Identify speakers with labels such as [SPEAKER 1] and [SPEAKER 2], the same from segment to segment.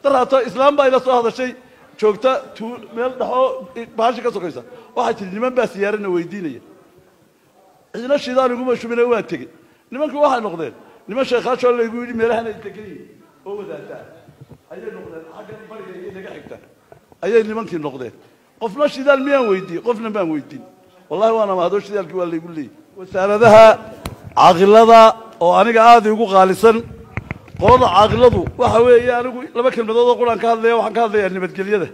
[SPEAKER 1] daraato islaam baa ila soo hadashay joogta tuu meel dhexoo baashi ka sokaysa waxay tihi niman baa siyaarana weydiinaya cidna shidaan iguma shubina waa tegey nimankii waxay noqdeen niman sheekhaashoo laygu yidhi meelahan ay degan yihiin oo wadaataa ayay noqdeen xaggan bariga iyo naga xigta ayay nimankii noqdeen qofna shidaal miyaan weydiiyey qofna maan weydiin wallahi waana mahadoo shidaalkii waa laygu leeyay wasaaradaha caaqilada oo aniga aada igu qaalisan qolada caaqiladu waxa weeye anigu laba kelmadood oo quraan ka hadlaya waxaan ka hadlayaa nabadgelyada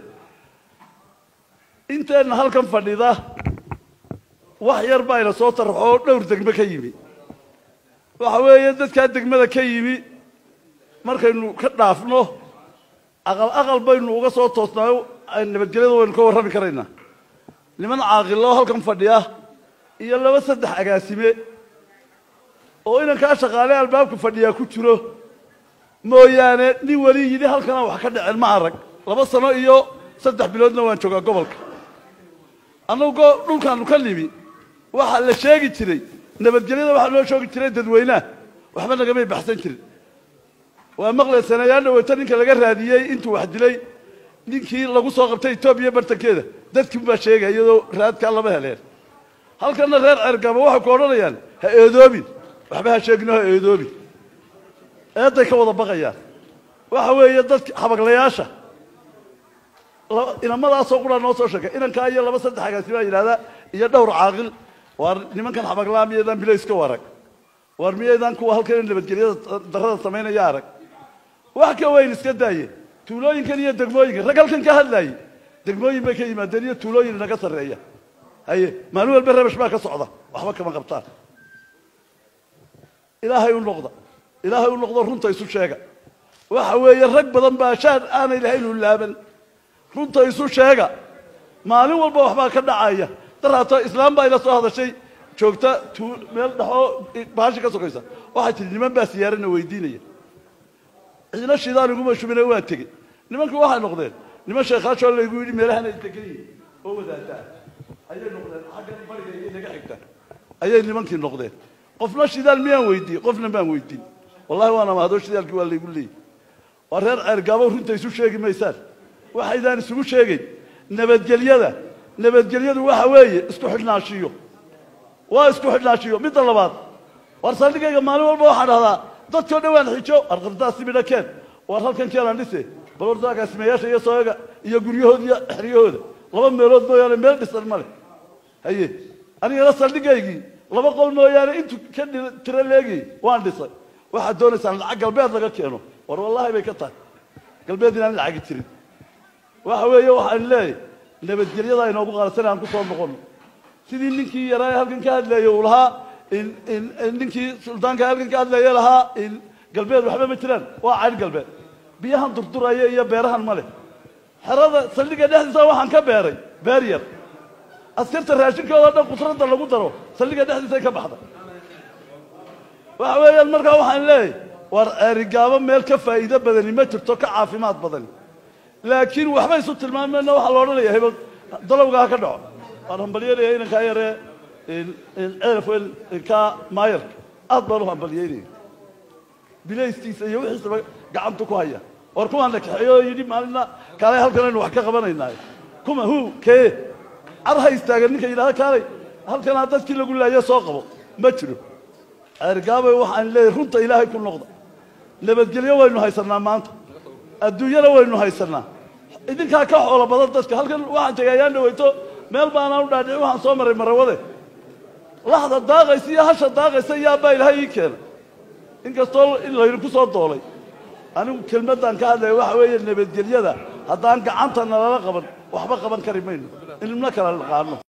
[SPEAKER 1] inteenna halkan fadhida wax yar baa ina soo taraxo oo dhowr degme ka yimi waxa weeye dadkaa degmada ka yimi markaynu ka dhaafno aqal aqal baynu uga soo toosnaayo nabadgelyada waynu ka warrami karaynaa niman caaqilo halkan fadhiya iyo laba saddex agaasime oo inankaa shaqaale albaabka fadhiyaa ku jiro mooyaane nin weli yidhi halkanaa wax ka dhaceen ma arag laba sano iyo saddex biloodna waan joogaa gobolka annagu dhulkaanu ka nimi waxaa la sheegi jiray nabadgelyada waxaa loo sheegi jiray dadweynaha waxba nagamay baxsan jirin waa maqlay sanayaal dhaweyto ninka laga raadiyey intuu wax dilay ninkii lagu soo qabtay etoobiya bartankeeda dadkiin baa sheegaya iyadoo raadkaa lama heleen halkanna reer cergaba waxay ku odhanayaan ha eedoobin waxba ha sheegino ha eedoobin eeday ka wada baqayaan waxa weeye dadka xabaglayaasha inamadaasoo quraa noo soo sheegay inankaa iyo laba saddex agaasi baa yidhahdaa iyo dhowr caaqil waar nimankan xabaglaa miyaydaan bilayska u arag waar miyaydaan kuwa halkan nabadgelyada darrada samaynaya arag wax ka weyn iska daaye tuulooyinkan iyo degmooyinkan rag halkan ka hadlaayey degmooyin bay ka yimaadeen iyo tuulooyin inaga sarreeya haye maalin walba rabash baa ka socda waxba kama qabtaan ilaahay u noqda ilaahay u noqdo runta isu sheega waxa weeye rag badan baa shaar aanay lahayn u laaban runta isu sheega maalin walba waxbaa ka dhacaya daraato islaam baa ila soo hadashay joogta tuu meel dhexoo baashi ka sokaysa waxay tihi niman baa siyaarana weydiinaya cidna shidaan iguma shubina waa tegey nimankii waxay noqdeen niman sheekhaashoo laygu yidhi meelahan ay degan yihiin oo wadaataa ayay noqdeen xaggan bariga iyo naga xigta ayay nimankii noqdeen qofna shidaal miyaan weydiiyey qofna maan weydiin wallahi waana mahadoo shidaalkii waa laygu leeyay waa reer ceergaabo runta isu sheegi maysaan waxaydaan isugu sheegayn nabadgelyada nabadgelyadu waxa weeye isku xidhnaashiyo waa isku xidhnaashiyo midda labaad war saldhigayga maalin walba waxaan dhahdaa dadkao dhawaan xijo arqardaasi midha keen war halkan keenaan dhise bal horta agaasimayaasha iyo sooyaga iyo guryahooda iyo xeryahooda laba meelood mooyaane meel dhisan ma leh haye anigana saldhigaygii laba qol mooyaane intuu ka tiro leegayy waan dhisay waxaad doonaysaan lacag galbeed laga keeno war wallaahi bay ka tahay galbeed inaan lacagi jirin waxa weeye waxaan leeyahy nabadgelyada inoogu qaalasan aan ku soo noqono sidii ninkii yaraa halkan ka hadleeyey uu lahaa ninkii suldaanka halkan ka hadleeye lahaa galbeed waxba ma jiraan waa cayn galbeed biyahan durduraya iyo beerahan ma leh xerada saldhiga dhexdiisa waxaan ka beeray beer yar askarta raashinkooda dhan qutrada lagu daro saldhiga dhexdiisay ka baxda waxa weeyaan markaa waxaan leeyahy war ceerigaabo meel ka faa'iido badani ma jirto ka caafimaad badani laakiin waxba isu tilmaamayna waxaa la odhanaya hebel dalowga ha ka dhaco waan hambalyeynaya inankaa yaree ceelaf ka maayarka aad baan u hambalyeynaya bilaystiisa iyo wixiisaba gacanta ku haya war kuwaana kaxeeyo oo yidhi maalina kaalay halkan aynu wax ka qabanaynaayo kuma hu kee car ha istaagan ninka yidhahda kaalay halkanaa dadkii lagu laayo soo qabo ma jiro ceergaabay waxaan leeyahy runta ilaahay ku noqda nabadgelyo waynu haysanaa maanta adduunyana waynu haysanaa idinkaa ka xoolo badan dadka halkan waxaan tegay ayaan dhaweyto meel baanaan u dhaadhici waxaan soo maray marawade laxda daaqaysa iyo hasha daaqaysa yaabbaa ilaahay ii keena inkastoo in laydinku soo doolay anigu kelmaddaan ka hadlaya waxa weeye nabadgelyada haddaan gacanta nalala qaban waxba qaban kari mayno ilmna kala naqaano